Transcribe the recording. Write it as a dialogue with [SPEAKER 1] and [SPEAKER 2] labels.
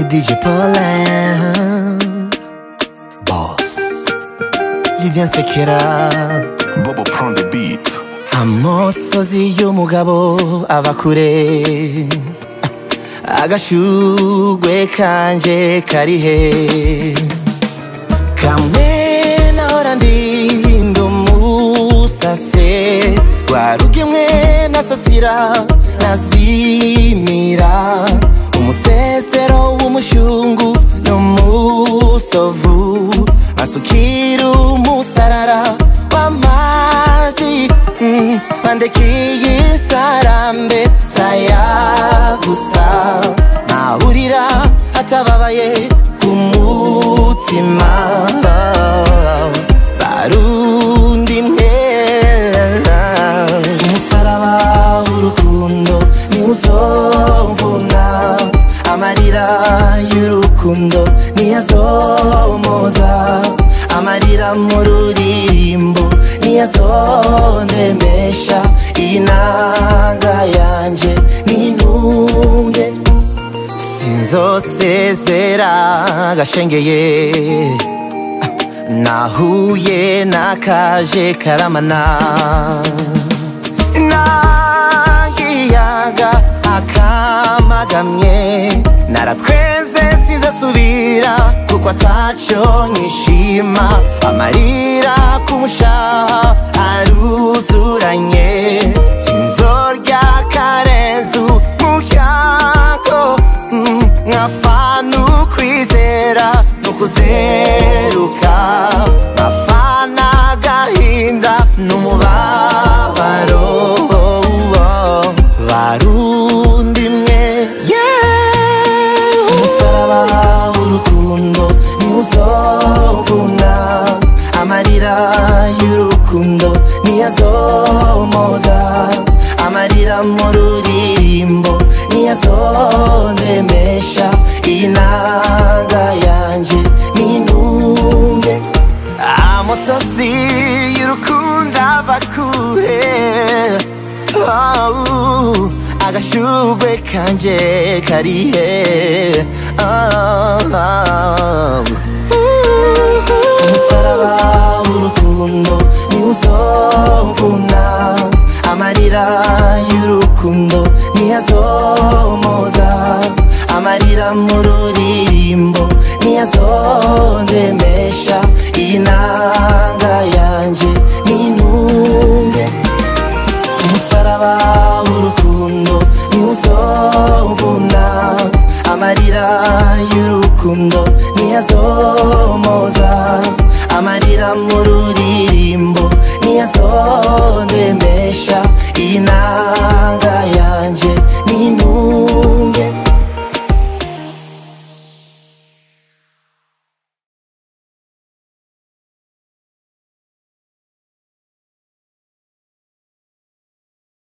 [SPEAKER 1] DJ Paulin Boss Lydia Nsekera
[SPEAKER 2] Bobo prend the beat.
[SPEAKER 1] amosozi y'umugabo ava kure agashugwe kanje karihe kamwe nahora ndinda umusase rwarugimwe nasasira nazimira umusesero w'umushungu n'umusovu masukira umusarara w'amazi mm, bandekiye isarambe saya gusa ntahurira atababaye ku mutima barundi mwe umusaraba w'urukundo niwuzomvuna amarira y'urukundo niyazomoza amarira mu ruririmbo niyazondemesha iyi nanga yanje nintunge sinzosezera gashengeye nahuye n'akaje karamana nagiyaga akamagamye naratwenze sinzasubira kuko ataco nkishima amarira kumushaha aruzuranye sinzorya karenzu muryango mm, nkafana ukwizera nukuzeruka nkafana agahinda n'umubabaro barundi mwe yeah. umusaraba w'urukundo niwuzovuna amarira y'urukundo niyazomoza amarira mu ruririmbo niyazondemesha iyi nanga yanje nintunge amusozi y'urukundo ava kure oh, agashugwe kanje karihe oh, oh. umusaraba w'urukundo niwuzomvuna amarira y'urukundo niyazomoza amarira mu ruririmbo niyazondemesha iyi nanga yanje nintunge umusaraba w'urukundo niwuzomvuna amarira y'urukundo niyazomoza amarira mu ruririmbo